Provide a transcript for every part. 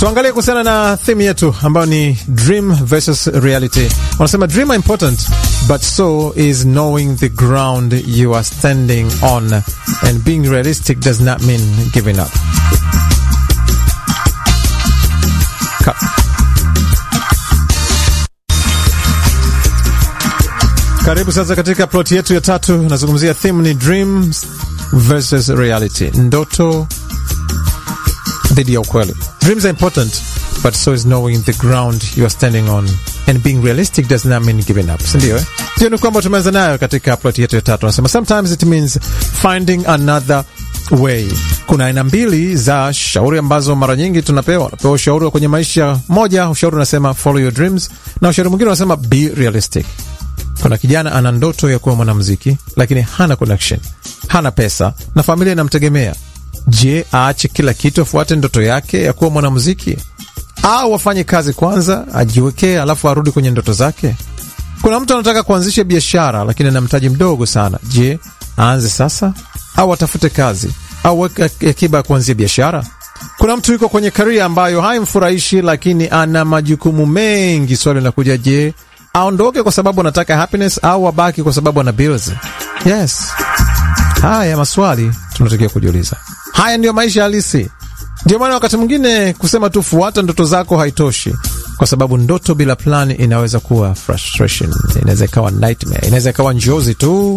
Tuangalie kuhusiana na theme yetu ambayo ni dream versus reality. Wanasema dream are important but so is knowing the ground you are standing on and being realistic does not mean giving up. Ka Karibu sasa katika plot yetu ya tatu. Nazungumzia theme ni dreams versus reality, ndoto dhidi ya ukweli. Dreams are important but so is knowing the ground you are standing on and being realistic does not mean giving up, sindio? Eh, ndio ni kwamba tumeanza nayo katika plot yetu ya tatu. Nasema sometimes it means finding another way. Kuna aina mbili za shauri ambazo mara nyingi tunapewa. Unapewa ushauri wa kwenye maisha. Moja, ushauri unasema follow your dreams, na ushauri mwingine unasema be realistic. Kuna kijana ana ndoto ya kuwa mwanamuziki, lakini hana connection, hana pesa na familia inamtegemea. Je, aache kila kitu afuate ndoto yake ya kuwa mwanamuziki, au afanye kazi kwanza, ajiwekee, alafu arudi kwenye ndoto zake? Kuna mtu anataka kuanzisha biashara, lakini ana mtaji mdogo sana. Je, aanze sasa au atafute kazi au weke akiba ya kuanzia biashara? Kuna mtu yuko kwenye karia ambayo haimfurahishi, lakini ana majukumu mengi. Swali linakuja, je, aondoke kwa sababu anataka happiness au abaki kwa sababu ana bills? Yes, haya maswali tunatakiwa kujiuliza. Haya ndiyo maisha halisi. Ndio maana wakati mwingine kusema tu fuata ndoto zako haitoshi, kwa sababu ndoto bila plani inaweza kuwa frustration, inaweza ikawa nightmare, inaweza ikawa njozi tu.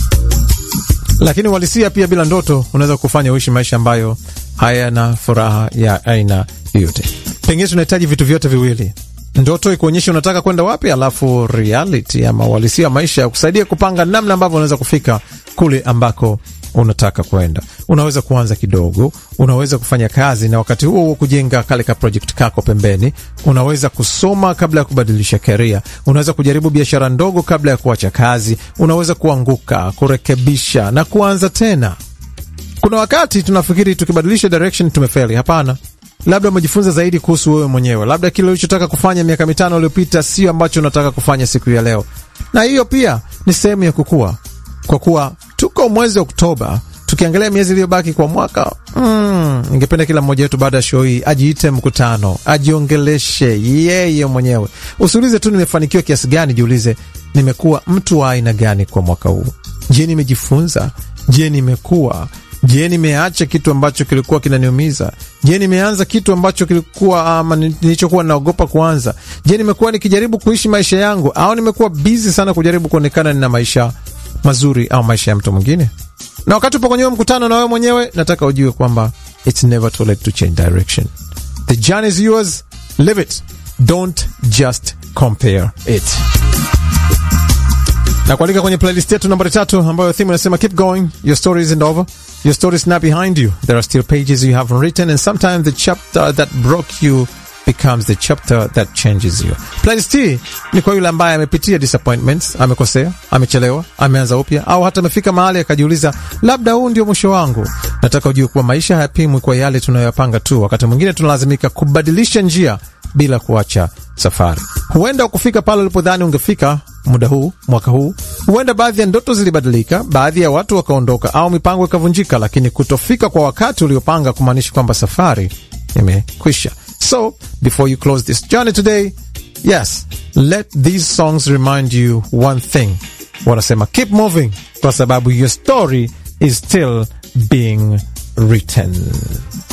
Lakini uhalisia pia bila ndoto unaweza kufanya uishi maisha ambayo hayana furaha ya aina yoyote. Pengine tunahitaji vitu vyote viwili ndoto ikuonyesha unataka kwenda wapi, alafu reality ama uhalisia wa maisha ya kusaidia kupanga namna ambavyo unaweza kufika kule ambako unataka kwenda. Unaweza kuanza kidogo, unaweza kufanya kazi na wakati huo huo kujenga kale ka project kako pembeni. Unaweza kusoma kabla ya kubadilisha career, unaweza kujaribu biashara ndogo kabla ya kuacha kazi, unaweza kuanguka, kurekebisha na kuanza tena. Kuna wakati tunafikiri tukibadilisha direction tumefeli. Hapana, labda umejifunza zaidi kuhusu wewe mwenyewe, labda kile ulichotaka kufanya miaka mitano iliyopita sio ambacho unataka kufanya siku ya leo, na hiyo pia ni sehemu ya kukua. Kwa kuwa tuko mwezi Oktoba, tukiangalia miezi iliyobaki kwa mwaka mm, ningependa kila mmoja wetu baada ya show hii ajiite mkutano, ajiongeleshe yeye mwenyewe. Usiulize tu nimefanikiwa kiasi gani, jiulize nimekuwa mtu wa aina gani kwa mwaka huu. Je, nimejifunza? Je, nimekuwa Je, nimeacha kitu ambacho kilikuwa kinaniumiza? Je, nimeanza kitu ambacho kilikuwa ama nilichokuwa naogopa kuanza? Je, nimekuwa nikijaribu kuishi maisha yangu au nimekuwa bizi sana kujaribu kuonekana nina maisha mazuri au maisha ya mtu mwingine? Na wakati upo kwenye mkutano na wewe mwenyewe, nataka ujue kwamba it's never too late to change direction. The journey is yours, live it, don't just compare it na kualika kwenye playlist yetu nambari tatu ambayo theme inasema keep going your story isn't over your story is not behind you there are still pages you haven't written and sometimes the chapter that broke you becomes the chapter that changes you playlist hii ni kwa yule ambaye amepitia disappointments amekosea amechelewa ameanza upya au hata amefika mahali akajiuliza labda huu ndio mwisho wangu nataka ujue kuwa maisha hayapimwi kwa yale tunayoyapanga tu wakati mwingine tunalazimika kubadilisha njia bila kuacha safari huenda ukufika pale ulipodhani ungefika muda huu mwaka huu. Huenda baadhi ya ndoto zilibadilika, baadhi ya watu wakaondoka, au mipango ikavunjika, lakini kutofika kwa wakati uliopanga kumaanishi kwamba safari imekwisha. So before you close this journey today, yes, let these songs remind you one thing. Wanasema keep moving, kwa sababu your story is still being written.